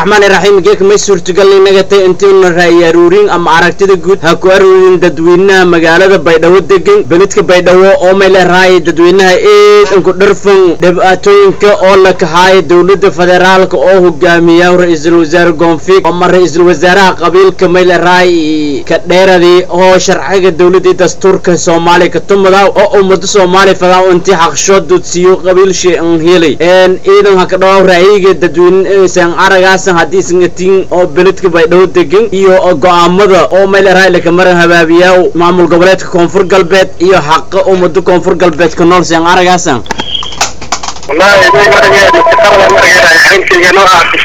raxmaani raxiim geeka may suurtagal inagatay intiina ra'yi aruurin ama aragtida guud ha ku aruurin dadweynaha magaalada baydhabo degan beledka baydhabo oo may leerahay dadweynaha eedanku dharfan dhibaatooyinka oo la kaxaaya dowladda federaalka oo hogaamiya ra-iisul wasaare goonfig ama ra-iisul wasaaraha qabiilka may leerahay ka dheeradii oo sharciga dowladda dastuurka soomaaliya ka tumada oo ummada soomaaliya fadaa intii xaqshood dudsiyo qabiilshi an helay ciidan ha ka dhawaw ra'yiga dadweyne san aragaasan haddii sangatiin oo beledka baydhabo degan iyo go-aamada oo may leerahay lakamaran habaabiyaa maamul goboleedka koonfur galbeed iyo xaqa ummada koonfur galbeed ka nool san aragaasan wallahi way marageeda shaqada marageeda arrinkayga noocaas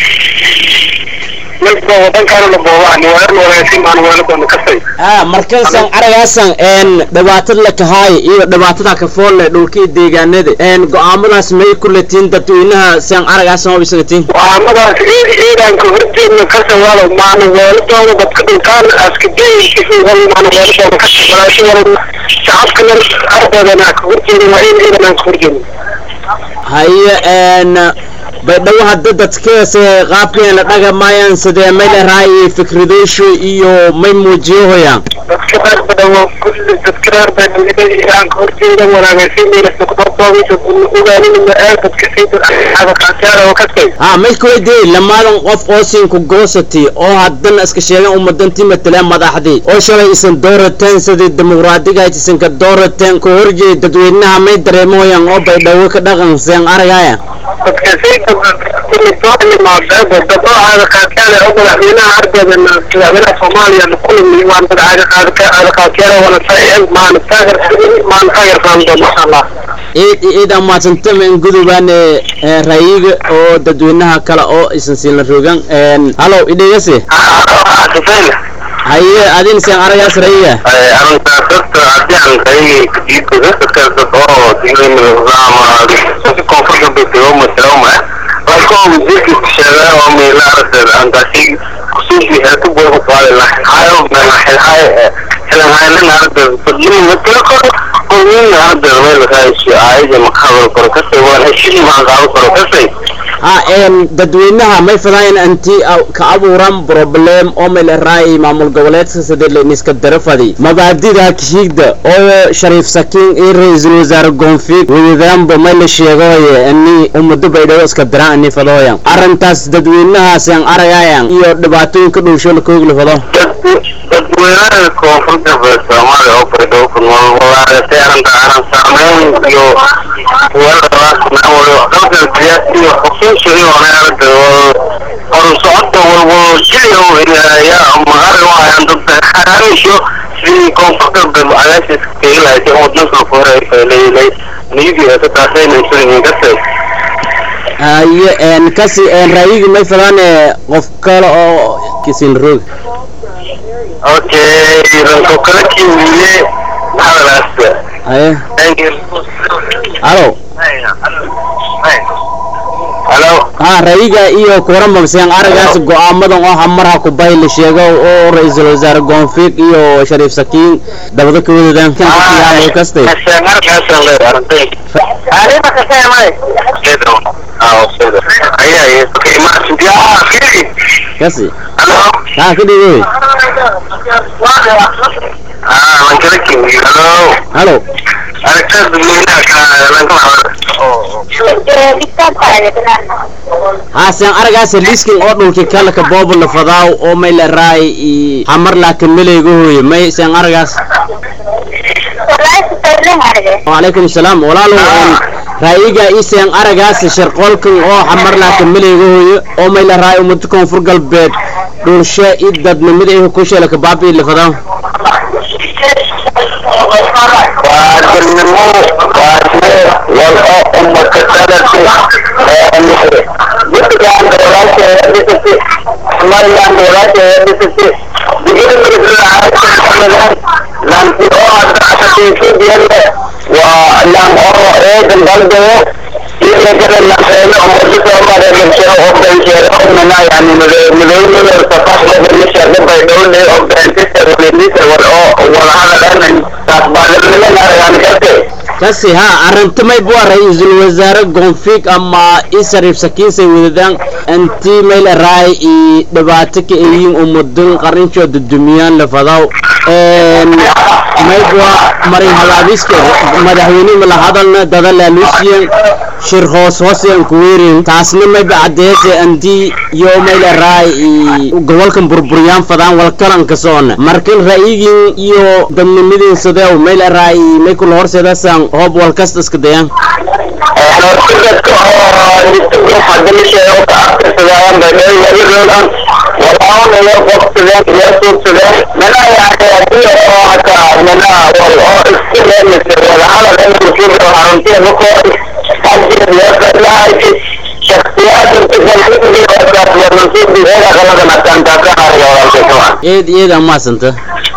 milka wadankaana la boobaan waa wanaagsan baan weeladoona kasay ah markaysan aragaasan een dhibaatada la kahaay iyo dhibaatada ka foolle dhulkii deegaanada een go-aamadaas may ku latiin dadweynaha san aragaasan oo bisangatiin waamadaas ciidanka horjeedna ka sawaalo maana weeladooda dadka dhintaan askadeymaana weeladooda ka sabalaashadooda shacabkana ardoodana ka horjeedin waa in ciidan aan ka horjeedin haye een baydhabo hadda dadkeese qaabkeen la dhagamaayaan sidee may leerahay fikradooshu iyo may muujiyahoyaan dadka reer badhawo kulli dadka reer badhawo aan ka horjeeda wanaagaysiinaysa dadka sayidadkaasiyaara oo kasay ha may kuweydiiyey lamaadan qof oo siinku goosatay oo haddana iska sheegan ummadantii mataleen madaxdii oo shalay isan doorateen sidii dimuqraadiga ay isanka doorateen ka horjeeda dadweynaha may dareemoyaan oo baydhabo ka dhaqan seen aragaya dadka sayidka kulli soo imaadeen dadoocaada qaadkaale oo madaxweynaha ardooda madaxweynaha soomaaliya kulmi waan madaxaaga qaadkaale qaadkaale wana saacid maana taageer maana taageer qaado masha allah ciid ciid amaadsantam in gudubaan ra'yiga oo dadweynaha kale oo isan siila rogan halow idhegase haye adin seen aragaas ra'yiga arrintaas dadka haddii aan ra'yiga kadiidka dadka oo dignimadama koonfurta bedego masaloma laakiin wasiirka sheegay oo meela aragteed aan taasi kusuusi heerka buuxa qaadi lahayn hayo meel xilhay xilhaynan aragteed fadlin matala koro oo nin aragteed meel raaysi aayada makabal koro kasay waan heshii maan qaado koro kasay ha een dadweynaha may fadaayan anti ka abuuran problem oo may leerahay maamul goboleedka sidii layniska darafadi mabaadida kishiigda oo shariif sakiin iyo ra-iisul wasaare goonfig wadadaanba may la sheegoye ani ummado baydhabo iska diraan ani fadooyan arrintaas dadweynahaas aan aragayan iyo dhibaatooyinka dhowsho la koogla fado dadweynaha koonfur galbeed soomaaliya oo baydhabo ku nool walaaragtay arrinta aran saameyn iyo dalkan siyaasi iyo xusuusi iyo aragta horu socodka walwal jiliyo yaa magari waayaan dadka xaraamisho sidii koonfur galbeed cadaashis kailahaysay wadnanka fore leylay niyadii ka taasaynaysay kasay haye een kasi een ra'yiga may fadaan qof kale oo kisin roog okay ranko kala kiwiye hadalaas haye halo halo ha ra'yiga iyo kuwaran magseen aragaas go-aamadan oo hamarha kubay la sheego oo ra-iisul wasaare goonfig iyo shariif sakiin dabada ka wadadaan kan kastay kasi ha ka dhigay halo haaseen aragaas liiskin oo dhulki kala ka boobo la fadaaw oo may la raay i hamar laakin meleyga hooye may seen aragaas wacalaykum salaam walaalow een ra'yiga iseen aragaas sharqoolkan oo xamar laakin meleyga hooye oo may la raay ummada koonfur galbeed dhulshe i dadnimada ihu ku sheela ka baabi'i la fadaaw kasi ha arrintamay bua ra-iisul wasaare goonfig ama isariif sakiinsay wadadaan intii mayla raay i dhibaato ka eyiin umudun qarinshoo dudumiyaan lafadaw maybua marin habaabiska madaxweyne mala hadalna dada laaluusiyan shir hoos hoosyan kuweerin taasna mayba cadeese intii yo mayla raay i gobolkan burburyaan fadaan walkalanka soona markan ra'yigin iyo dadnimadin sadeew mayla raay may kula horseedasaan hoob walkasta iska dayaan dadka oo hadalisha oo ka aqrisadaan baydhoodan walaal iyo qofsadeen iyo suugsadeen mana yahay hadii oo hata mana wal oo iska leeyahay wala hala in muslimiin oo haruntii ku hadii iyo qalaayay shakhsiyaad inta kale oo mansuub diga kala kana tan ta ka hariyo wala eed eed amaasanta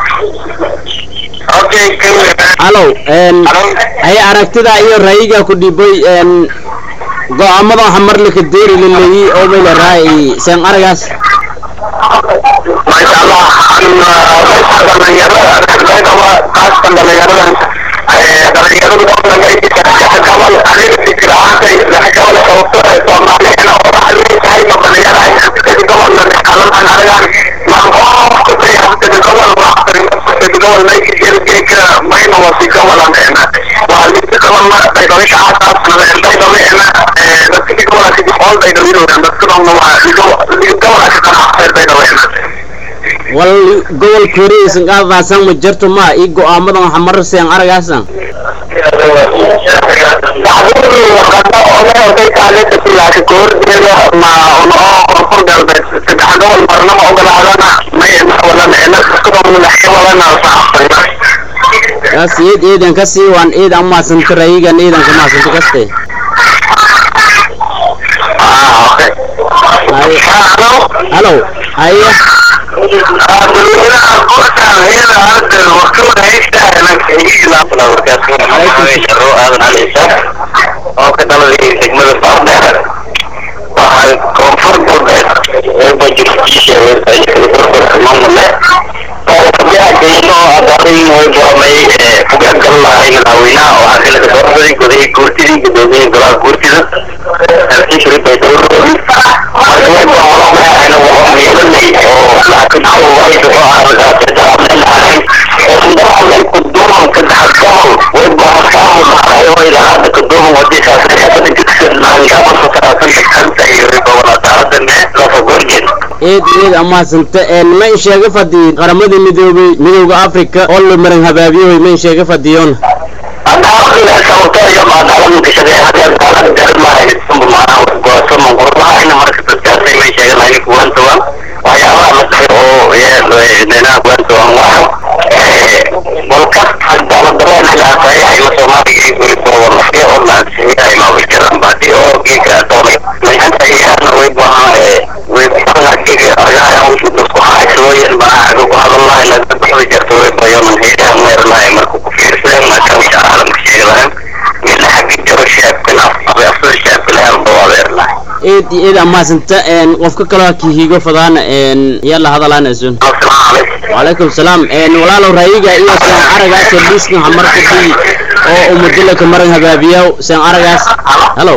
okay halow ay aragtida iyo ra'yiga ku dhibay go-aamada waxa mar laka deeri laleeyi oo mayla raay seen aragaas masha allah dhalinyarada qaaskan dhalinyarada dhalinyaradu gabal aniga fikir ahaantay gabal sababto ee soomaaliyana oo tahay ma dhalinyara gobolna qalan anagaan maqoofka sayaasadda gobol gobol mayka mayna wasi gobolan waa lidka gobol ma daydabisha aasaasnada daydabena dadkii gobolka all daydabinoodan dadka dhanna waa gobolka qanacseer daydabena wal gobolka hore isan qaadaasan ma jirto ma ii go-aamadan waxa mar seen aragaasan kaas eed eedan kasii waan eed amaasanta ra'yigan eedan ka maasanta kaste halow haya oo ka dhaladii degmada baardheer waxaa koonfur galbeed eeba jirkiisa mamule geyno adarin way goomay fugagal lahay madaxweynaha oo xasilada doorashadii gudahay guurtidii gudoomiyey golaha guurtida alkishri baydhowr marka way goomay miilanay oo laakiin way duco aragaasay oo madaxweyne kuduman ka dhaxal way goomay maxay way lahaada kuduman wadiisaas xabada jidsan laangaba fasaasanta kanta iyo ribowanataadane lafa gorjen eed eed amaasanta ma in sheega fadii qaramada midoobay midowda africa oo la maran habaabiyoy ma in sheega fadiyoon eed eed amaasanta qofka kaloo kihigo fadaan yaa la hadalaanasun wacalaykum salaam walaalow ra'yiga iyo seen aragaas liiskan hamarkadii oo umadilaka maran habaabiyaw seen aragaas halow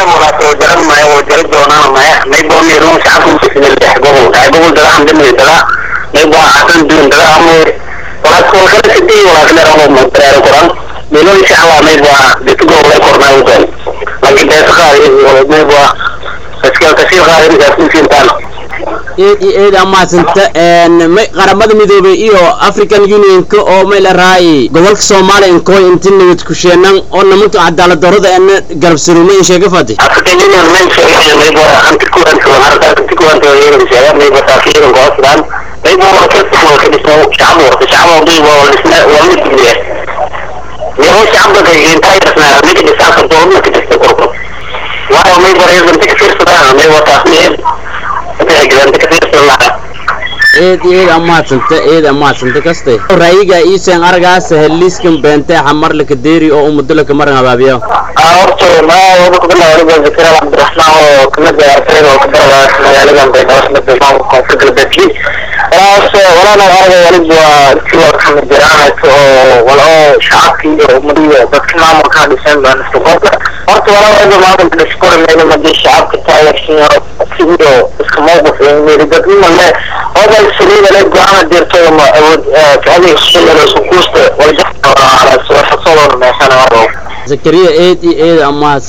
milon insha allah mayba ditugo way kornaa udan laakiin beesa qaadi mayba iska kasii qaadi gaasiintaan eed iyo eed amaasanta may qaramada midoobay iyo african unionka oo may la raayay gobolka soomaaliya inkoy inti nabad kusheenan oo nimanka cadaalad darrada eena garabsaruuma in sheega fadi african union men sheegay mayba anti kuwanta harta anti kuwanta yeeran sheega mayba taakiiran goosdan mayba waa ka soo ka dhismo shacab warta shacab mayba waa dhisna waa mid dibiya يهو شعب ده ينتهي بس ما نيجي نسافر دول ما كده تقرب وانا ما يبغى يزن كثير صدق ما يبغى تحميل انت كثير صدق eed eed amaasanta eed amaasanta kaste ra'yiga iiseen aragaas heliiskan beentee xamar laka deeri oo umudulaka maran habaabiyo horta ma wada ku bilaa waliba zakira cabdiraxmaan oo kamid ah ardayda oo ka barada magaaladan baydhabo koonfur galbeedkii walaas walaana arga walid waa si waa kama jiraanaysa oo wala oo shacabki iyo umadiyo dadka maamulka dhisan baan isku qofka horta wala wada maamulka dhiskora meelo madii shacabka taageersan sido iska mowqif ee meeli dadnima le oday saliida le go-aana dirto ma awood kacadi shilal isku kuusta wala waxasoo meeshana zakariya eed iyo eed amaas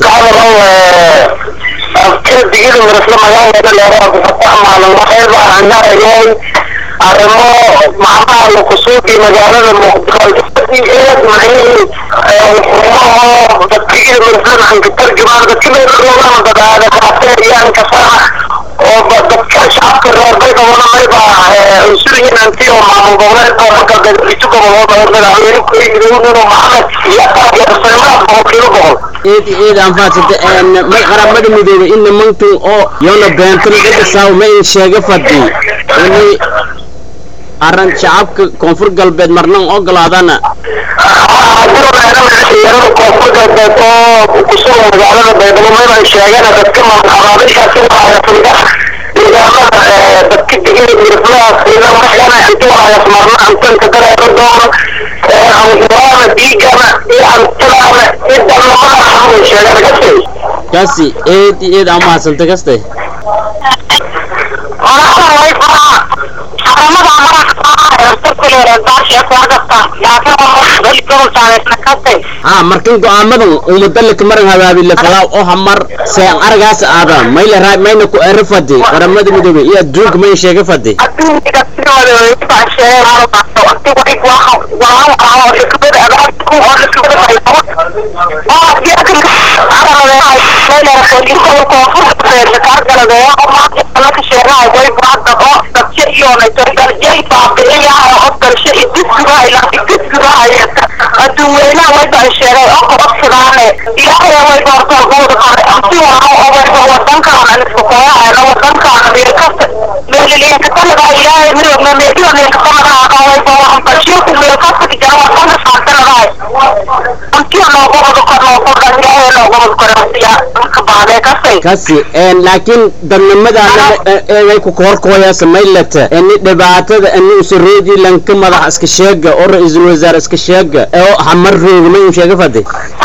kala digida mirasla magaalada leeraa kufatamaana waxayba anarayay arrimo macnaha lakusuuqi magaalada muqdisho eed macnihii xumaho dadkigida mirasla maxanka tarjumaan dadka meelroogana dadaada kaateeriyaan kasaa oo dadka shacabka reer baydhawona mayba unsuryin anti oo maamul goboleed oo marka isu gobolooda madaxweyne kuyidownino maxamed iyo taageersanimada boqolkiiba boqol eed iyo eed anfaadsata ma qaramada midoobay in nimankan oo yoona beentana dhadhasaaw ma in sheega fadhi inay arran shacabka koonfur galbeed marnan ogolaadana kusoo magaalada baydhabo mayba sheegana dadka maqabaabishaasi waayafriga nidaamada dadka digida mirflaha sida waxyana intu waayaf marna antanka dareero doono anquraana diigana iyo antalaana iyo dhamamada xamul sheegana kasay kaasi eed iyo eed amahadsanta kaste ha markan go-aamadan umadalika maran habaabile falaaw oo hamar seen aragaas aada mayla raa mayna ku ero fadi qaramada midoobay iyo adduunka may sheega fadi aduweynaha wayba sheegay oo qabadsidaane ilaahay way doortaan quuda qore anti waa obayba wadankaan aniska kooyaayna wadankaan meelkasta meeliliinka kanadaa ilaahay midowna meeliyo meelka kanadaa qawayba waxan bashiirku meelkasta jara wadana saartanadaay antiyo noogobada kor noogobda ilaahay noogobada kore asiya marka baadee kasay kasi laakiin dadnimadaana eegay ku koorkooyaasa maylata ini dhibaatada ini usaroodi lanka madax iska sheega oo ra-iisul wasaare iska sheega oo hamar rooga may un sheega fadi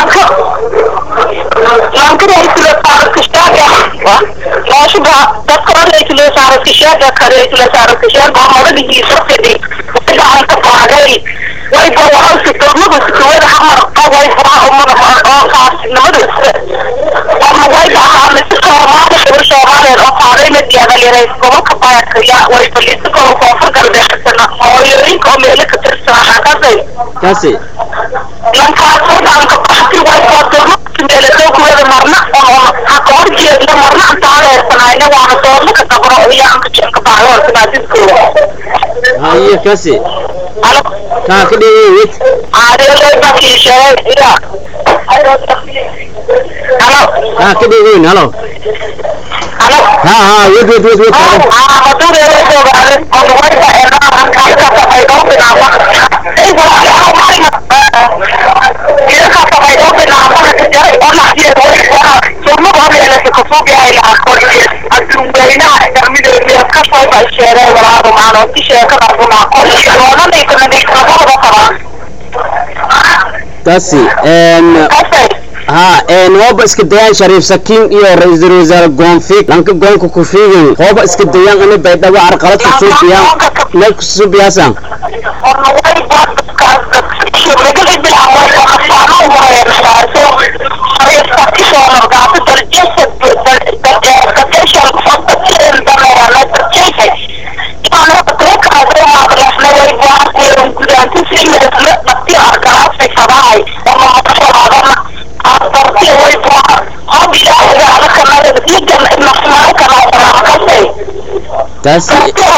kasi haye kasi kaa ka dhegey wed kaa ka dhegeyn halo ha ha wed wed wed wed kasi ha hooba iska dayaan shariif sakiin iyo ra-iisul wasaare goonfiig lanka goonka ku fiigin hooba iska dayaan ini baydhabo carqalad kusuubiyaan meel kusuubiyaasan kasi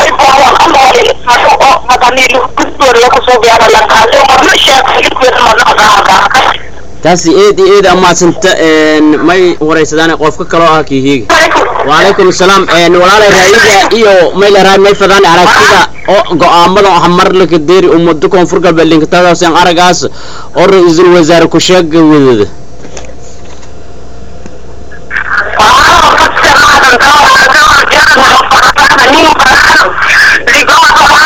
kasi eed iyo eed amaasanta may waraysadaan qofka kaloo ah kihiiga wacalaykum asalaam walaalay raayiga iyo may leerahay may fadaan aragtida oo go-aamada hamar laka deeri ummado koonfur galbeed linkatadaasaan aragaas oo ra-iisul wasaare ku sheega wadada Thank you.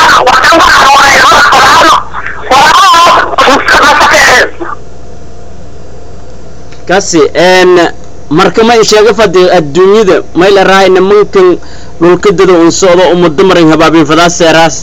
kasi een marka ma sheega fadi adduunyada mayla rahay nimankan dhulkadada un socdo umada marin habaabin fadaas seeraas